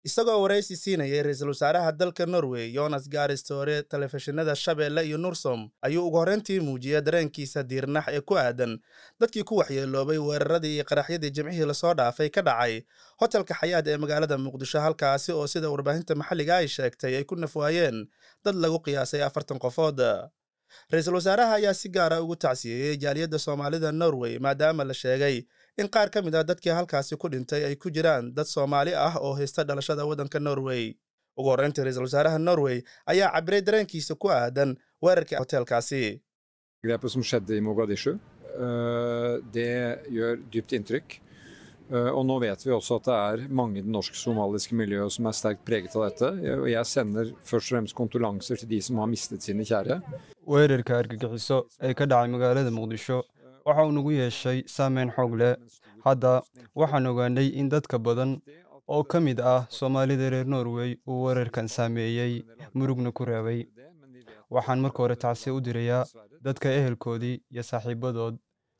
isagoo waraysi siinayay ra-iisul wasaaraha dalka norway yonas gaaristore telefishinada shabeelle iyo nursom ayuu ugu horreyntii muujiyey dareenkiisa diirnax ee ku aadan dadkii ku waxyeeloobay weeraradii iyo qaraxyadii jimcihii lasoo dhaafay ka dhacay hotelka xayaad ee magaalada muqdisho halkaasi oo sida warbaahinta maxalliga ay sheegtay ay ku nafwaayeen dad lagu qiyaasay afartan qofood ra-iisul wasaaraha ayaa si gaara ugu tacsiyeeyey jaaliyadda soomaalida norway maadaama la sheegay in qaar ka mid ah dadkii halkaasi ku dhintay ay ku jiraan dad soomaali ah oo haysta dhalashada waddanka norway ugu horreyntii ra-iisul wasaaraha norway ayaa cabiray dareenkiisa ku aadan weerarkii hotelkaasi Grepet som skjedde i Mogadishu, det gjør dypt inntrykk. Og nå vet vi også at det er mange i det norsk-somaliske miljøet som er sterkt preget av dette. Og jeg sender først og fremst kondolanser til de som har mistet sine kjære. weerarka argagixiso ee ka dhacay magaalada muqdisho waxa uu nagu yeeshay saameyn xoog leh hadda waxaan ogaanay in dadka badan oo ka mid ah soomaalida reer norway uu weerarkan saameeyey murugna ku reebay waxaan marka hore tacsiya u dirayaa dadka ehelkoodii iyo saaxiibadood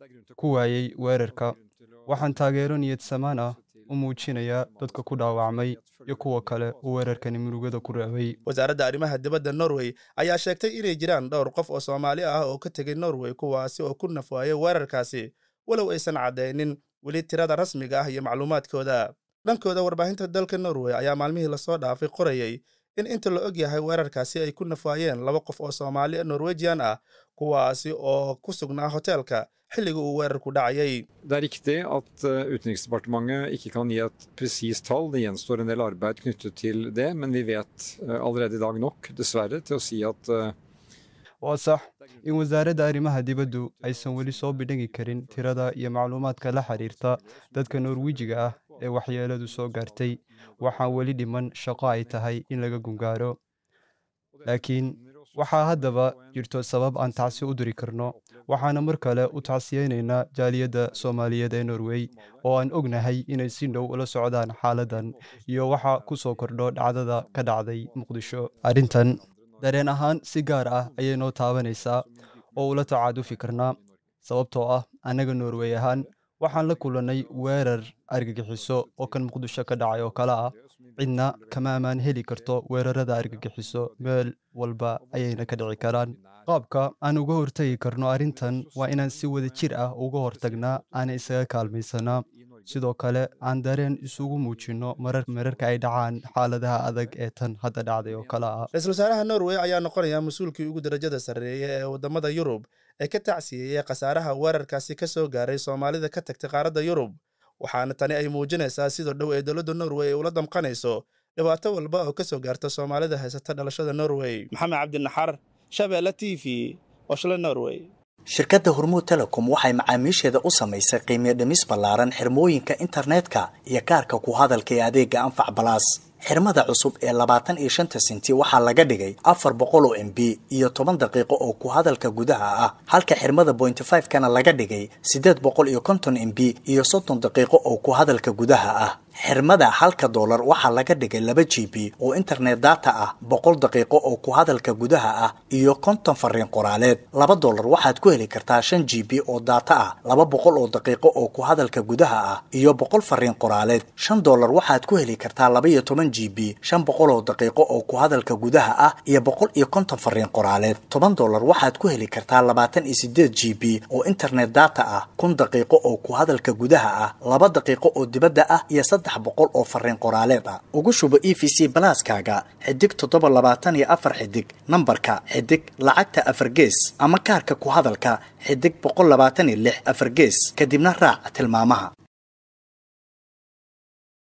ku waayey weerarka waxaan taageero niyad samaan ah u muujinayaa dadka ku dhaawacmay iyo kuwa kale uu weerarkani murugada ku reebay wasaaradda arrimaha dibadda norway ayaa sheegtay inay jiraan dhowr qof oo soomaali ah oo ka tegay norway kuwaasi oo ku nafwaayay weerarkaasi walow aysan caddaynin weli tirada rasmiga ah iyo macluumaadkooda dhankooda warbaahinta dalka norway ayaa maalmihii lasoo dhaafay qorayay in inta la og yahay weerarkaasi ay ku nafwaayeen laba qof oo soomaali norwejian ah kuwaasi oo ku sugnaa hoteelka xilliga uu weerarku dhacayay Det er riktig at eh, Utenriksdepartementet ikke kan gi et presist tall. Det gjenstår en del arbeid knyttet til det, men vi vet eh, allerede i dag nok, dessverre, til å si at eh, waa sax in wasaaradda arrimaha dibaddu aysan weli soo bidhigi karin tirada iyo macluumaadka la xiriirta dadka norwijiga ah ee waxyeeladu soo gaartay waxaan weli dhiman shaqo ay tahay in laga gungaaro laakiin waxaa haddaba jirto sabab aan tacsi u diri karno waxaana mar kale u tacsiyeynaynaa jaaliyadda soomaaliyeed ee norway oo aan ognahay inay si dhow ula socdaan xaaladdan iyo waxa ku soo kordho dhacdada ka dhacday muqdisho arrintan dareen ahaan si gaar ah ayay noo taabanaysaa oo ula tacaadufi karnaa sababtoo ah annaga norway ahaan waxaan la kulannay weerar argagixiso oo kan muqdisho ka dhacay oo kale ah cidna kama ammaan heli karto weerarada argagixiso meel walba ayayna ka dhici karaan qaabka aan uga hortagi karno arrintan waa inaan si wada jir ah uga hortagnaa aan isaga kaalmaysanaa sidoo kale aan dareen isugu muujinno marar mararka ay dhacaan xaaladaha adag ee tan hadda dhacday oo kale ah ra-iisul wasaaraha norway ayaa noqonaya mas-uulkii ugu darajada sarreeya ee waddamada yurub ee ka tacsiyeeyey khasaaraha weerarkaasi ka soo gaaray soomaalida ka tagtay qaaradda yurub waxaana tani ay muujinaysaa sida dhow ee dowladda norway ay ula damqanayso dhibaato walba oo ka soo gaarta soomaalida haysata dhalashada norway maxamed cabdinaxar shabeelle t v oshle norway shirkadda hormuud telecom waxay macaamiisheeda u samaysay qiimiyo dhimis ballaaran xirmooyinka internetka iyo kaarka ku hadalka ee adeega anfac balaas xirmada cusub ee labaatan iyo shanta senti waxaa laga dhigay afar boqol oo m b iyo toban daqiiqo oo ku hadalka gudaha ah halka xirmada bointy five kana laga dhigay siddeed boqol iyo konton m b iyo soddon daqiiqo oo ku hadalka gudaha ah xirmada halka doolar waxaa laga dhigay laba g b oo internet data ah boqol daqiiqo oo ku hadalka gudaha ah iyo konton fariin qoraaleed laba doolar waxaad ku heli kartaa shan g b oo data ah laba boqol oo daqiiqo oo ku hadalka gudaha ah iyo boqol fariin qoraaleed shan doolar waxaad ku heli kartaa laba iyo toban g b shan boqol oo daqiiqo oo ku hadalka gudaha ah iyo boqol iyo konton fariin qoraaleed toban doolar waxaad ku heli kartaa labaatan iyo sideed g b oo internet data ah kun daqiiqo oo ku hadalka gudaha ah laba daqiiqo oo dibadda ah iyo saddex boqol oo fariin qoraaleed ah ugu shubo e v c balaaskaaga xidig toddoba labaatan iyo afar xidig nambarka xidig lacagta afar gees ama kaarka ku hadalka xidig boqol labaatan iyo lix afar gees kadibna raac tilmaamaha